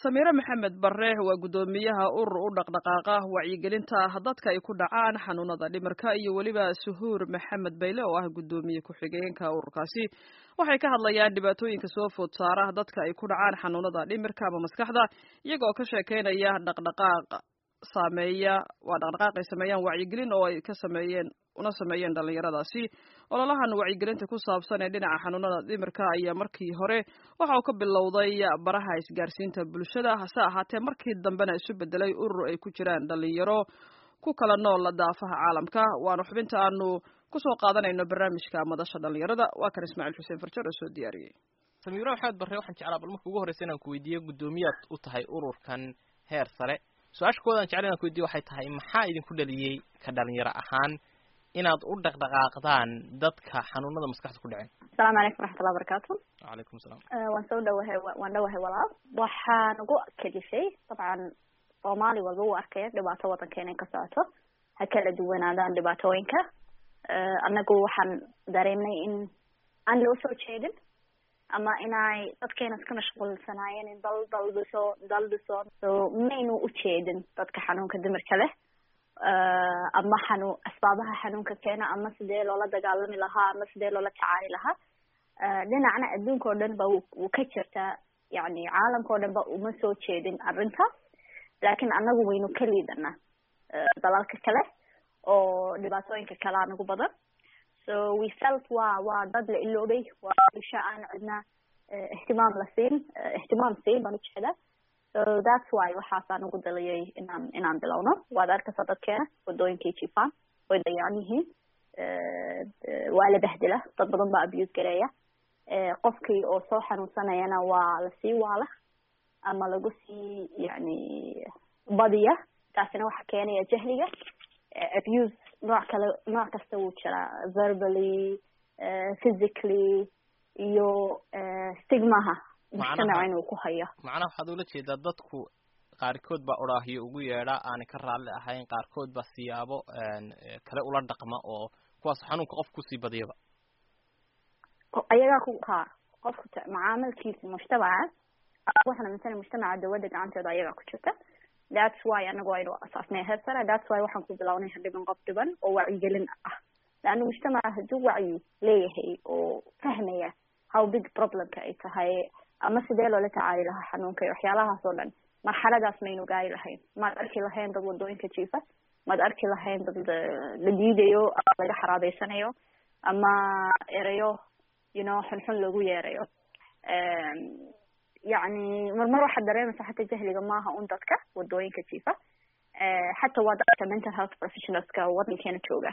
samiire maxamed bare waa guddoomiyaha urur u dhaqdhaqaaqa wacyigelinta dadka ay ku dhacaan xanuunada dhimirka iyo weliba suhuur maxamed bayle oo ah guddoomiye ku-xigeenka ururkaasi waxay ka hadlayaan dhibaatooyinka soo food saara dadka ay ku dhacaan xanuunada dhimirka ama maskaxda iyaga oo ka sheekeynaya dhaqdhaqaaq saameeya waa dhaqdhaqaaq ay sameeyaan wacyigelin oo ay ka sameeyeen una sameeyeen dhallinyaradaasi ololahan wacyigelinta ku saabsan ee dhinaca xanuunada dhimirka ayaa markii hore waxa uu ka bilowday baraha isgaarsiinta bulshada hase ahaatee markii dambena isu bedelay urur ay ku jiraan dhallinyaro ku kala nool daafaha caalamka waana xubinta aanu kusoo qaadanayno barnaamijka madasha dhallinyarada waa kan ismaaciil xuseen farjar oo soo diyaariyey samiiro maxamed barre waxaan jeclaa bal marka ugu horreysa inaan ku weydiiyo guddoomiyaad u tahay ururkan heer sare su-aasha koodan jecel inaan ku weydiyo waxay tahay maxaa idinku dhaliyey ka dhalinyaro ahaan inaad u dhaqdhaqaaqdaan dadka xanuunada maskaxda ku dhaceen asalaamu calaykum waraxmatullahi barakaatu wacalaykum salaam waan soo dhawahay waan dhawahay walaal waxaan ugu kadishay dabcan soomaali walba uu arkaya dhibaato waddankeena in ka socoto ha kala duwanaadaan dhibaatooyinka annagu waxaan dareemnay in aan loo soo jeedin ama inay dadkeena iska mashquulsanaayeen in dal dal dhiso dal dhiso so maynu u jeedin dadka xanuunka dimirka leh ama xanu asbaabaha xanuunka keena ama sidee loola dagaalami lahaa ama sidee loola tacaali lahaa dhinacna adduunka oo dhan ba wuu ka jirtaa yani caalamka o dhan ba uma soo jeedin arrintaas laakiin annagu waynu ka liidanaa dalalka kale oo dhibaatooyinka kale anagu badan so we felt waa waa dad la iloobay waa bulsho aan cidna ihtimaam la siin ihtimaam siin baan ujeedaa so that's why waxaasaan ugu daliyay inaan inaan bilowno waad arkaysaa dadkeena wadooyinkay jifaan way dayacan yihiin waa la bahdila dad badan baa abuse gareeya qofkii oo soo xanuunsanayana waa lasii waala ama lagu sii yani badiya taasina waxa keenaya jahliga abuse nooc kale nooc kasta wuu jiraa verbally physically iyo stigmaha mujtamaca inuu ku hayo macnaha waxaad ula jeedaa dadku qaarkood baa odhaahiyo ugu yeedha aanay ka raalli ahayn qaarkood baa siyaabo kale ula dhaqma oo kuwaas xanuunka qof kusii badiyaba ayagaa ku ha qofku macaamilkiisa mujtamaca waxaan aaminsanay mujtamaca dawladda gacanteeda ayagaa ku jirta that's why anagu aynu asaasnay heersana that's why waxaan ku bilownay hadhiban qof dhiban oo wacyigelin ah leanna mujtamaca hadduu wacyi leeyahay oo fahmaya how big problemka ay tahay ama sidee loola tacaali lahaa xanuunka iyo waxyaalahaas oo dhan marxaladaas maynu gaari lahayn maad arki lahayn dad wadooyinka jiifa maad arki lahayn dad la diidayo ama laga xaraabeysanayo ama erayo you know xunxun lagu yeerayo yani marmar waxaad dareemaysaa xataa jahliga maaha un dadka wadooyinka jiifa xataa waa dadka mental health professionalska waddankeena jooga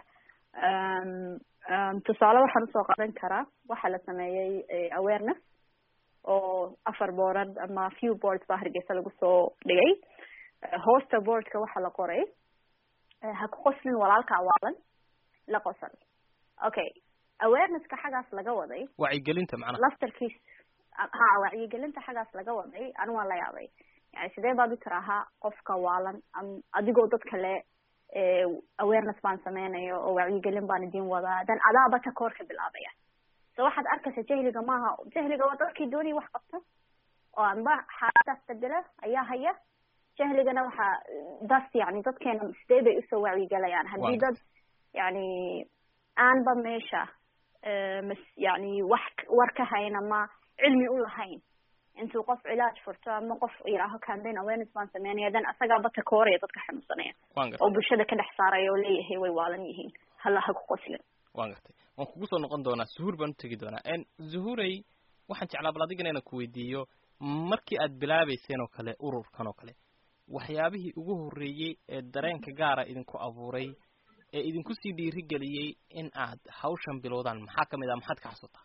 tusaale waxaan usoo qadan karaa waxaa la sameeyey awareness oo afar boorad ama few boards baa hargeysa lagu soo dhigay hoosta boardka waxaa la qoray ha ku qoslin walaalka awaalan la qosol okay awarenesska xagaas laga waday wacyigelinta macnaha laftarkiis ha wacyigelinta xagaas laga waday anu waan la yaabay yani sidee baad u tiraahaa qofka waalan adigoo dad kale awareness baan sameynayo oo wacyigelin baan idin wadaa dan adaaba ta koor ka bilaabaya so waxaad arkaysa jahliga maaha jahliga waa dadkii doonaya wax qabta oo anba xaaladaas bedela ayaa haya jahligana waxaa das yani dadkeena sidee bay usoo wacyigelayaan haddii dad yani aanba meesha mas yani wax war ka hayn ama cilmi u lahayn intuu qof cilaaj furto ama qof yidhaaho campaign awareness baan sameynaya dan asagaaba takooraya dadka xanuunsanaya oo bulshada ka dhex saaraya oo leeyahay way waalan yihiin hala ha ku qoslin waan gartay waan kugu soo noqon doonaa zuhuur baan utegi doonaa zuhuurey waxaan jeclaa bal adigana inaan ku weydiiyo markii aad bilaabeyseen oo kale ururkan oo kale waxyaabihii ugu horreeyey ee dareenka gaara idinku abuuray ee idinku sii dhiirigeliyey in aad hawshan bilowdaan maxaa kamid ah maxaad ka xasuutaa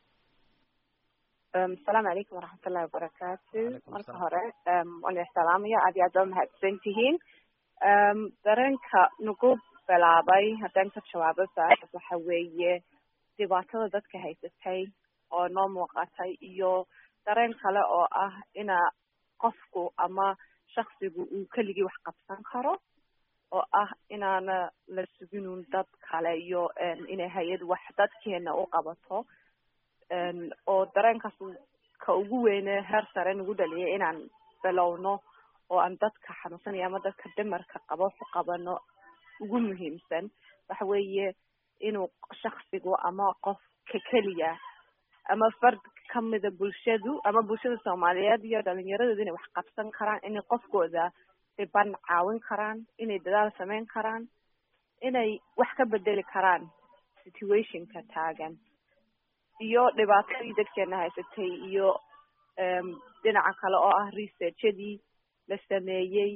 asalaamu calaykum waraxmatullahi wabarakaatu marka hore waan ixsalaamaya aad iyo aad baa mahadsan tihiin dareenka nagu bilaabay haddaan ka jawaabo su-aashaas waxa weeye dhibaatada dadka haysatay oo noo muuqatay iyo dareen kale oo ah ina qofku ama shaksigu uu keligii wax qabsan karo oo ah inaana la suginun dad kale iyo inay hay-ad wax dadkeena u qabato oo dareenkaas ka ugu weyne heer sare nagu dhaliyay inaan bilowno oo aan dadka xanuunsanaya ama dadka dhimarka qabo waxu qabano ugu muhiimsan waxa weeye inuu shaksigu ama qofka keliya ama fard kamida bulshadu ama bulshada soomaaliyeed iyo dhalinyaradooda inay wax qabsan karaan inay qofkooda dhiban caawin karaan inay dadaal sameyn karaan inay wax ka bedeli karaan situationka taagan iyo dhibaatadii dadkeena haysatay iyo dhinaca kale oo ah researchadii la sameeyey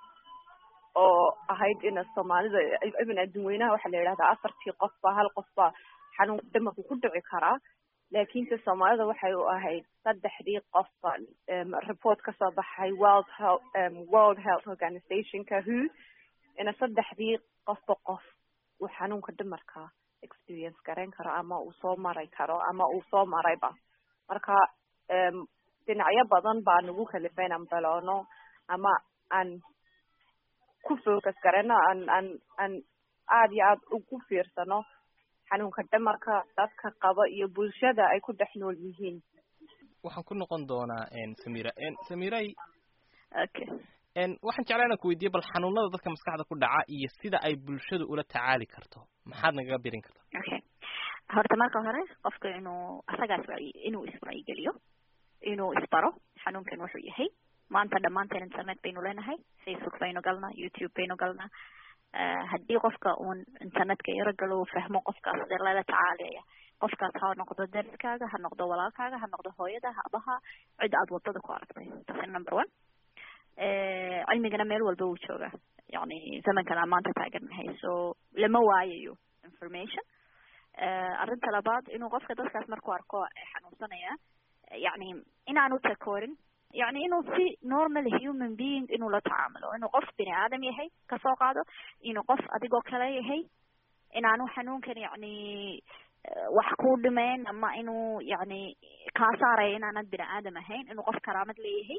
oo ahayd ina soomaalida even adduun weynaha waxaa la yidhahdaa afartii qofba hal qofba xanuunka dhimarku ku dhici karaa laakiinse soomaalida waxay u ahayd saddexdii qofba report kasoo baxay world health world health organizationka who ina saddexdii qofba qof uu xanuunka dhimarka experience garayn karo ama uu soo maray karo ama uu soo marayba marka dhinacyo badan baa nagu kalifay inaan baloono ama aan ku focus garayno aan aan aan aada iyo aada ugu fiirsano xanuunka dhimarka dadka qaba iyo bulshada ay ku dhex nool yihiin waxaan ku noqon doonaa samira samiray okay waxaan jeclaa inaan ku weydiiye bal xanuunada dadka maskaxda ku dhaca iyo sida ay bulshadu ula tacaali karto maxaad nagaga birin kartaa okay horta marka hore qofka inuu asagaas inuu iswacyigeliyo inuu isbaro xanuunkan wuxuu yahay maanta dhammaanteen internet baynu leenahay facebook baynu galnaa youtube baynu galnaa haddii qofka uun internetka yaro galo uu fahmo qofkaas dee lala tacaalaya qofkaas ha noqdo dariskaaga ha noqdo walaalkaaga ha noqdo hooyada abaha cid aad wadada ku aragtay taasi number one cilmigana meel walba wuu joogaa yani zamankan aan maanta taagannahay so lama waayayo information arrinta labaad inuu qofka dadkaas markuu arko xanuunsanaya yani inaanu takoorin yani inuu si normal human being inuu la tacaamulo inuu qof bini aadam yahay kasoo qaado inuu qof adigoo kale yahay inaanu xanuunkan yani wax ku dhimeyn ama inuu yani kaa saaraya inaanad bini aadam ahayn inuu qof karaamad leeyahay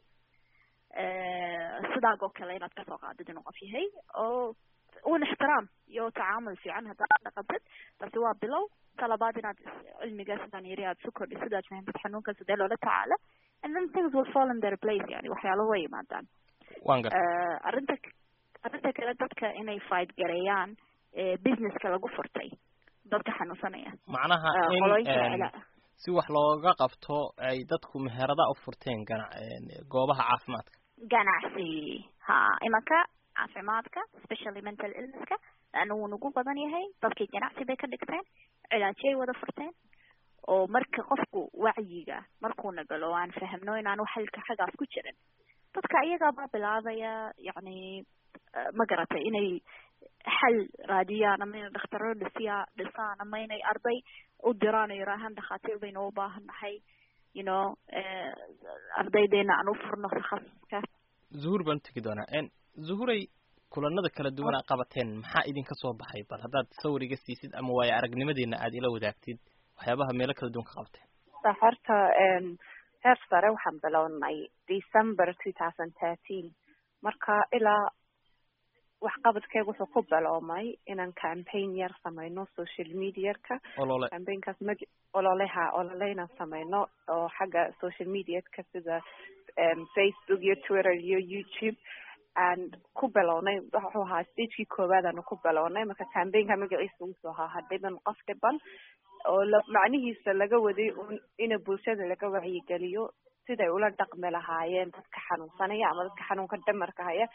sidaagoo kale inaad kasoo qaadid inuu qof yahay oo un ixtiraam iyo tacaamul fiican haddaad dhaqantid taasi waa bilow talabaad inaad cilmiga sidaan yiri aad su kordhi sidaad fahantid xanuunkan sidee loola tacaala and then things will fall in their place yani waxyaalo way yimaadaan arrinta arrinta kale dadka inay fight gareeyaan businesska lagu furtay dadka xanuunsanaya macnaha in si wax looga qabto ay dadku meherada u furteen gana goobaha caafimaadka ganacsi ha imanka caafimaadka especially mental illnesska laana wuu nagu badan yahay dadkii ganacsi bay ka dhigteen cilaajiyay wada furteen oo marka qofku wacyiga markuuna galo aan fahmno inaanu xalka xaggaas ku jirin dadka iyagaabaa bilaabaya yani ma garatay inay xal raadiyaan ama inay dhakhtaro dhisiya dhisaan ama inay arday u diraan oo yiraahaan dhakhaatiir baynu u baahan nahay you know ardaydeena aan u furno takhasuska zuhur baan utegi doonaa zuhuray kulanada kala duwan aa qabateen maxaa idinka soo baxay bal haddaad sawir iga siisid ama waayo aragnimadeena aad ila wadaagtid waxyaabaha meelo kala duwan ka qabateen horta heer sare waxaan bilownay december two thousand thirteen marka ilaa waxqabadkeega wuxuu ku biloomay inaan campaign yar sameyno social mediaka olole campaignkaas mag ololeha olole inaan sameyno oo xagga social mediaka sida facebook iyo twitter iyo youtube and ku bilownay wuxuu ahaa stagekii koowaad aanu ku bilownay marka campaignka magaciisa wuxuu ahaa hadhiban qof dhiban oo la macnihiisa laga waday un ina bulshada laga wacyigeliyo siday ula dhaqmi lahaayeen dadka xanuunsanaya ama dadka xanuunka dhamarka haya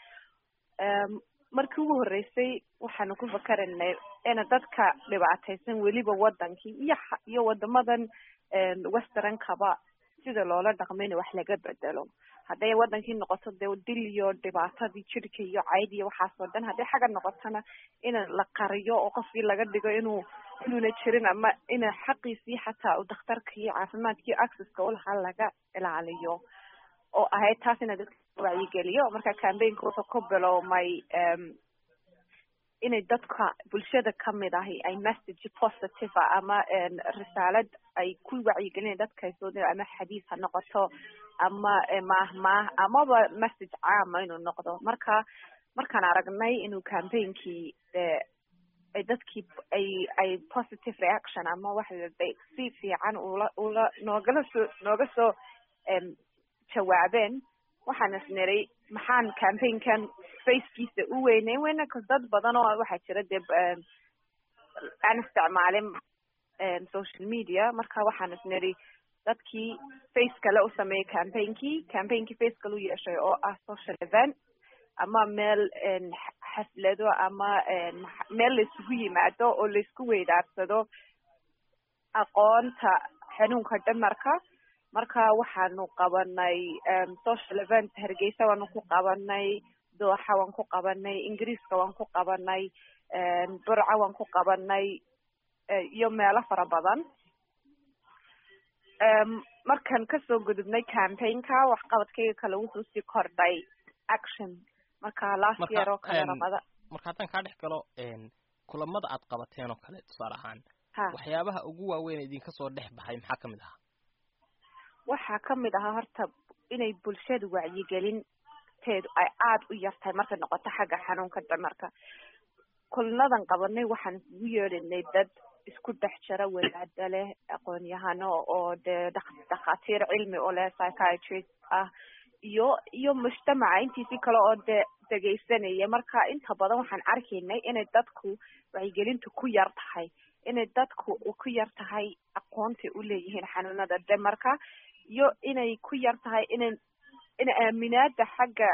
markii ugu horreysay waxaanu ku fakaraynay ina dadka dhibaataysan weliba wadankii iyo iyo wadamadan westernkaba sida loola dhaqmayna wax laga bedelo hadday wadankii noqoto dee dil iyo dhibaatadii jirka iyo cayd iyo waxaas oo dhan hadday xagga noqotona in la qariyo oo qofkii laga dhigo inuu inuuna jirin ama ina xaqiisii xataa u dakhtarka iyo caafimaadkii accesska ulahaa laga ilaaliyo oo ahayd taas ina dadka wacyigeliyo marka campaignka wuxuu ku biloomay inay dadka bulshada kamid ahi ay message positive a ama risaalad ay ku wacyigelina dadka soo ama xadiis ha noqoto ama maahmaah amaba message caama inuu noqdo marka markaan aragnay inuu campaignki ay dadkii ay ay positive reaction ama waxa si fiican ula ula noogala soo nooga soo jawaabeen waxaan isniray maxaan campaignkan facekiisa u weyneyn weyna cause dad badan oo waxaa jira dee aan isticmaalin social media marka waxaan isniri dadkii face kale u sameeyey campaignki campaignki face kale u yeeshay oo ah social event ama meel xaflado ama meel laisugu yimaado oo laisku weydaarsado aqoonta xanuunka dhimarka marka waxaanu qabanay social event hargeysa waanu ku qabanay dooxa waan ku qabanay ingiriiska waan ku qabanay burca waan ku qabanay iyo meelo fara badan markaan kasoo gudubnay campaignka waxqabadkayga kale wuxuu sii kordhay action marka last year oo kale ramada marka haddaan kaa dhex galo kulamada aad qabateen oo kale tusaale ahaan waxyaabaha ugu waaweyn idinka soo dhex baxay maxaa kamid ahaa waxaa kamid ahaa horta inay bulshada wacyigelin teedu ay aada u yartahay markay noqoto xagga xanuunka dhimarka kulnadan qabanay waxaan isugu yeedhinay dad isku dhex jira wadaada leh aqoon-yahano oo dee dhakhaatiir cilmi u leh psychiatrist ah iyo iyo mujtamaca intiisii kale oo dee dhegaysanaya marka inta badan waxaan arkaynay inay dadku wacyigelintu ku yar tahay inay dadku ku yar tahay aqoontay u leeyihiin xanuunada dhimarka iyo inay ku yar tahay inay in aaminaada xagga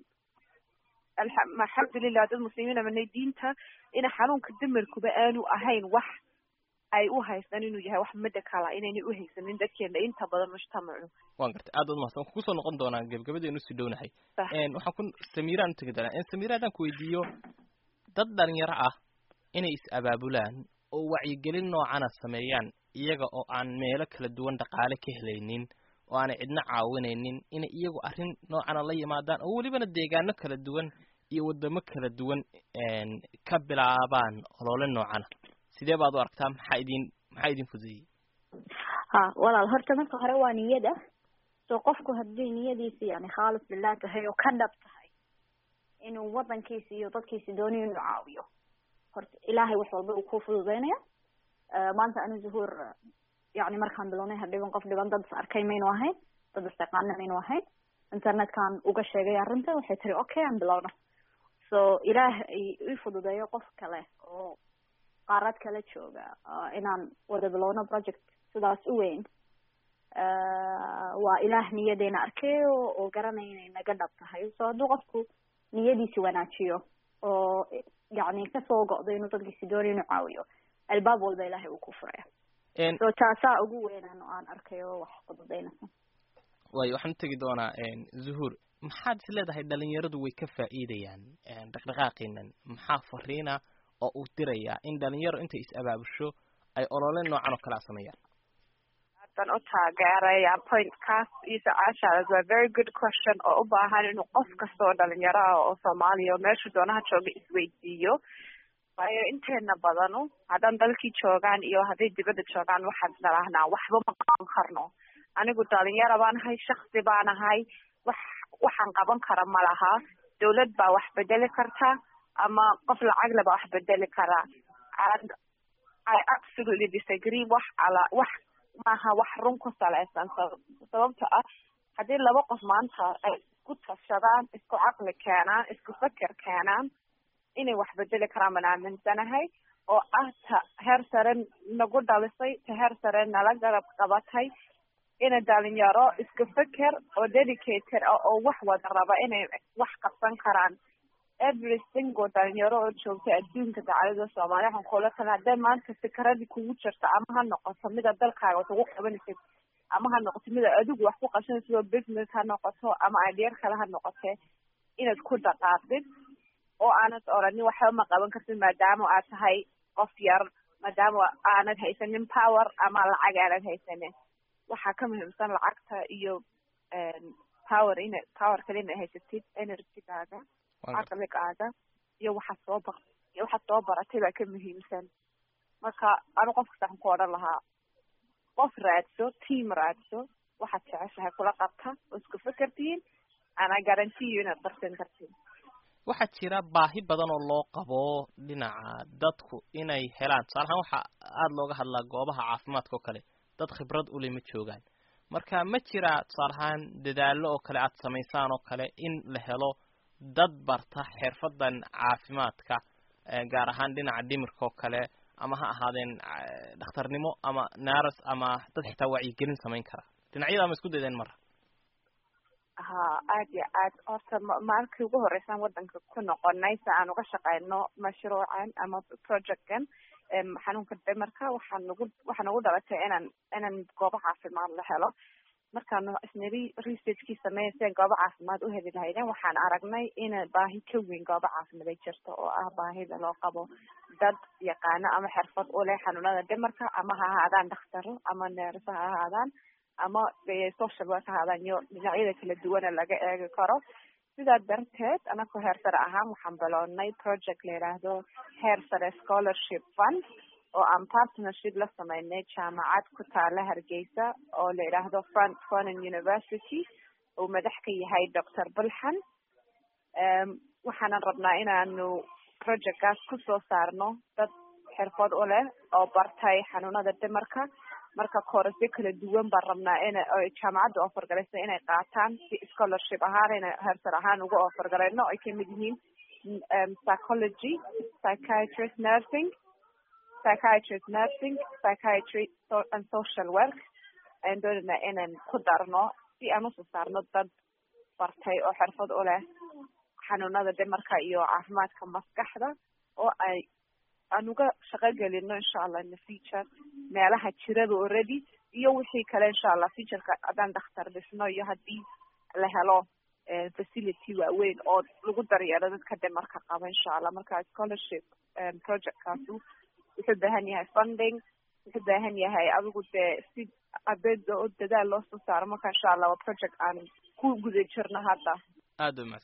alxamdulilah dad muslimiin amanay diinta ina xanuunka dimarkuba aanu ahayn wax ay u haystaan inuu yahay wax medicala inaynay uhaysanin dadkeena inta badan mujtamacu wan gartay aad baad mahadsan waxaan kusoo noqon doonaa gebgabadeenu usii dhownahay waxaan ku samiiraan utegi doonaa samiira haddaan ku weydiiyo dad dhalinyaro ah inay is abaabulaan oo wacyigelin noocana sameeyaan iyaga oo aan meelo kala duwan dhaqaale ka helaynin oo aanay cidna caawinaynin inay iyagu arrin noocana la yimaadaan oo welibana deegaano kala duwan iyo wadamo kala duwan ka bilaabaan olole noocana sidee baad u aragtaa maxaa idin maxaa idin fudeeyey ha walaal horta marka hore waa niyada so qofku haddii niyadiisa yani khaalis billah tahay oo ka dhab tahay inuu wadankiisa iyo dadkiisa doonayo inuu caawiyo horta ilaahay wax walba uu ku fududeynaya maanta anu zuhuur yani markaan bilownay hadhiban qof dhiban dad is arkay maynu ahayn dad istaqaana maynu ahayn internetkan uga sheegay arrinta waxay tiri okay aan bilowna so ilaah ii fududeeyo qof kale oo qaarad kala jooga inaan wada bilowno project sidaas u weyn waa ilaah niyadeena arkay oo garanaya inay naga dhab tahay so hadduu qofku niyadiisi wanaajiyo oo yani kasoo go'do inuu dadkiisi doonayo inuu caawiyo albaab walba ilahay uu ku furaya so taasaa ugu weynaan oo aan arkay oo wax fududeynaysa waayo waxaan utegi doonaa zuhuur maxaad is leedahay dhalinyaradu way ka faa'iidayaan dhaqdhaqaaqiinan maxaa fariina oo uu dirayaa in dhalinyaro intay is abaabusho ay olole noocan oo kale a sameeyaan hadan u taageeraya pointkaas iyo su-aashaas waa very good question oo u baahan inuu qof kasta oo dhalinyaro ah oo soomaaliya oo meeshu doonaha jooga isweydiiyo waayo inteena badanu haddaan dalkii joogaan iyo hadday dibadda joogaan waxaan isdhalahnaa waxba ma qaban karno anigu dhalinyaro baan ahay shaksi baan ahay wax waxaan qaban kara ma laha dawlad baa wax bedeli karta ama qof lacag le baa wax bedeli karaa and i absolutely disagree wax ala wax maaha wax run ku salaysan sababta ah haddii laba qof maanta ay isku tashadaan isku caqli keenaan isku feker keenaan inay wax bedeli karaan baan aaminsanahay oo ah ta heer sare nagu dhalisay ta heer sare nala garab qabatay inay dhalinyaro isku feker oo dedicated ah oo wax wada raba inay wax qabsan karaan every single dhalinyaro oo joogta adduunka dacalada soomaaliya waxaan kula tala hadday maanta fikradii kugu jirta ama ha noqoto mida dalkaaga wax ugu qabanaysid ama ha noqoto mida adigu wax ku qabsanaysid oo business ha noqoto ama ideer kale ha noqotee inaad ku dhaqaaqdid oo aanad oranin waxba ma qaban kartid maadaama aad tahay qof yar maadaama aanad haysanin power ama lacag aanad haysanin waxaa ka muhiimsan lacagta iyo power ina power kale inaad haysatid energygaaga caqligaaga iyo waxaad soo ba iyo waxaad soo baratay baa ka muhiimsan marka anu qof kasta waxaan ku odhan lahaa qof raadso team raadso waxaad jeceshahay kula qabta oo isku fekertihiin ana garantiyo inaad darsan kartiin waxaa jira baahi badan oo loo qabo dhinaca dadku inay helaan tusaale ahaan waxaa aada looga hadlaa goobaha caafimaadka oo kale dad khibrad ule ma joogaan marka ma jiraa tusaale ahaan dadaallo oo kale aad samaysaan oo kale in la helo dad barta xirfadan caafimaadka gaar ahaan dhinaca dhimirka oo kale ama ha ahaadeen dhakhtarnimo ama naaras ama dad xitaa wacyigelin samayn kara dhinacyada ma isku daydeen mara ha aad iyo aad horta maalkii ugu horeysaan wadanka ku noqonay si aan uga shaqeyno mashruucan ama projectkan xanuunka dhimarka waxaa nagu waxaa nagu dhalatay inaan inaan goobo caafimaad la helo markaanu isniri researchkii sameeya si aan goobo caafimaad u heli lahaydeen waxaan aragnay in baahi ka weyn goobo caafimaad ay jirto oo ah baahida loo qabo dad yaqaano ama xirfad u leh xanuunada dhimarka ama ha ahaadaan dhakhtaro ama neerso ha ahaadaan ama social work ha ahaadaan iyo dhinacyada kala duwana laga eegi karo sidaa darteed anakoo heer sare ahaan waxaan bilownay project la yidhaahdo heer sare scholarship fund oo aan partnership la sameynay jaamacad ku taala hargeysa oo la yidhaahdo front foreign university uu madax ka yahay doctor bulxan waxaanan rabnaa inaanu projectkaas kusoo saarno dad xirfad u leh oo bartay xanuunada dhimarka marka koorasyo kala duwan baan rabnaa in jaamacadda offer galaysa inay qaataan si scholarship ahaan inay heersar ahaan uga offer galayno ay kamid yihiin psychology psychiatrist nursing psychiatrist nursing psychiatry and social work ayaan doonaynaa inaan ku darno si aan usoo saarno dad bartay oo xirfad u leh xanuunada dhimarka iyo caafimaadka maskaxda oo ay aan uga shaqo gelino insha allah in the future meelaha jirada already iyo wixii kale insha allah futureka haddaan dhakhtar dhisno iyo haddii la helo facility waaweyn oo lagu daryeelo dadka dhimarka qaba insha allah marka scholarship projectkaasi wuxuu baahan yahay funding wuxuu baahan yahay adigu dee si abeeda oo dadaal loo soo saaro marka insha allah waa project aan ku guda jirno hadda aada umahadsan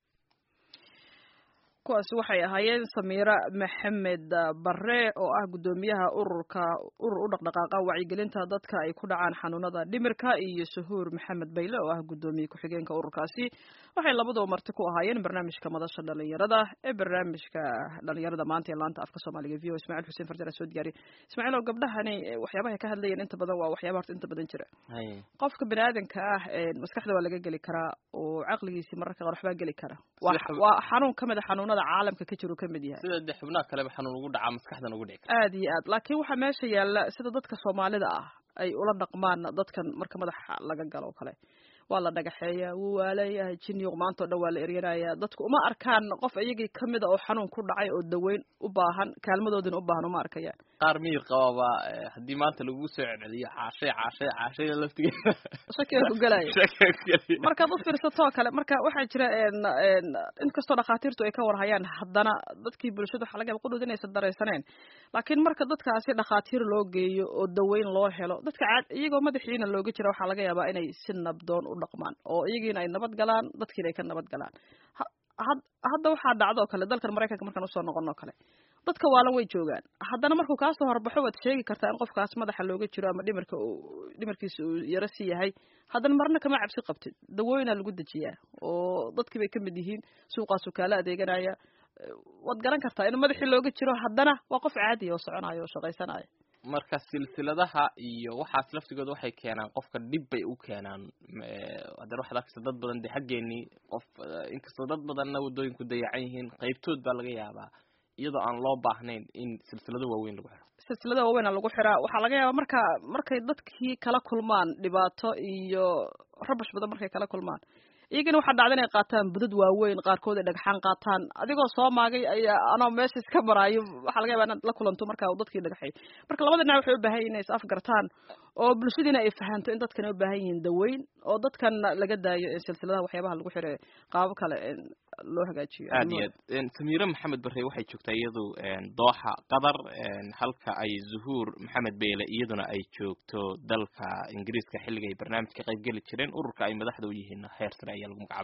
kuwaasi waxay ahaayeen samiira maxamed bare oo ah guddoomiyaha ururka urur u dhaqdhaqaaqa wacyigelinta dadka ay ku dhacaan xanuunada dhimirka iyo suhuur maxamed bayle oo ah guddoomiye ku-xigeenka ururkaasi waxay labaduba marti ku ahaayeen barnaamijka madasha dhalinyarada ee barnaamijka dhalinyarada maanta ee laanta afka soomaaliga v o ismaciil xuseen farjar soo diyaariye ismaaciil oo gabdhahani waxyaabahay ka hadlayeen inta badan waa waxyaaba horta inta badan jira qofka bini aadanka ah maskaxda waa laga geli karaa oo caqligiisi mararka qaar waxbaa geli kara waa xanuun kamid a xanuunada caalamka ka jiro kamid yahay sida de xubnaha kaleba xanuun ugu dhacaa maskaxdan ugu dhici kara aad iyo aad laakiin waxaa meesha yaalla sida dadka soomaalida ah ay ula dhaqmaan dadkan marka madaxa laga galo o kale waa la dhagaxeeyaa wuu waalayahay jiniyuq maanta o dhan waa la eryanaya dadku uma arkaan qof iyagii kamida oo xanuun ku dhacay oo daweyn u baahan kaalmadoodina u baahan uma arkayaan qaar miyir qababa haddii maanta lagu soo celceliyo caashay caashay caashayda laftigeeda shakiga ku gelaya shakiga ku gelaya markaad u fiirsatoo kale marka waxaa jira inkastoo dhakhaatiirtu ay ka warhayaan haddana dadkii bulshada waxaa laga yaba qudhood inaysan daraysaneen laakiin marka dadkaasi dhakhaatiir loo geeyo oo daweyn loo helo dadka caad iyagoo madaxiina looga jira waxaa laga yaabaa inay si nabdoon u dhaqmaan oo iyagiina ay nabad galaan dadkiina ay ka nabad galaan hadda waxaa dhacdo oo kale dalkan maraykanka markaan usoo noqon oo kale dadka waalan way joogaan haddana markuu kaasoo horbaxo waad sheegi kartaa in qofkaas madaxa looga jiro ama dhimirka dhimirkiisa uu yaro si yahay haddana marna kama cabsi qabtid dawooyinaa lagu dejiyaa oo dadkii bay kamid yihiin suuqaasu kaala adeeganaya waad garan kartaa in madaxii looga jiro haddana waa qof caadiya oo soconaya oo shaqaysanaya marka silsiladaha iyo waxaas laftigooda waxay keenaan qofka dhib bay u keenaan haddana waxaad arkaysa dad badan de xaggeenii qof inkastoo dad badanna waddooyinku dayacan yihiin qaybtood baa laga yaabaa iyadoo aan loo baahnayn in silsilado waaweyn lagu xiro silsilada waaweyn a lagu xiraa waxaa laga yaabaa marka markay dadkii kala kulmaan dhibaato iyo rabash badan markay kala kulmaan iyagana waxaa dhacda inay qaataan budad waaweyn qaarkood ay dhagxaan qaataan adigoo soo maagay ayaa anoo meesha iska maraayo waxaa laga yaba inaad la kulanto marka dadkii dhagaxay marka labada dhinac waxay u baahan yihin inay is afgartaan oo bulshadiina ay fahanto in dadkan ay u baahan yihiin daweyn oo dadkan laga daayo silsiladaha waxyaabaha lagu xiro qaabo kale loo hagaajiyo aad iyo aad samiire maxamed bare waxay joogtaa iyadu dooxa qatar halka ay zuhuur maxamed beyle iyaduna ay joogto dalka ingiriiska xilliga ay barnaamijka qayb geli jireen ururka ay madaxda u yihiin heer sare ayaa lagu magacaaba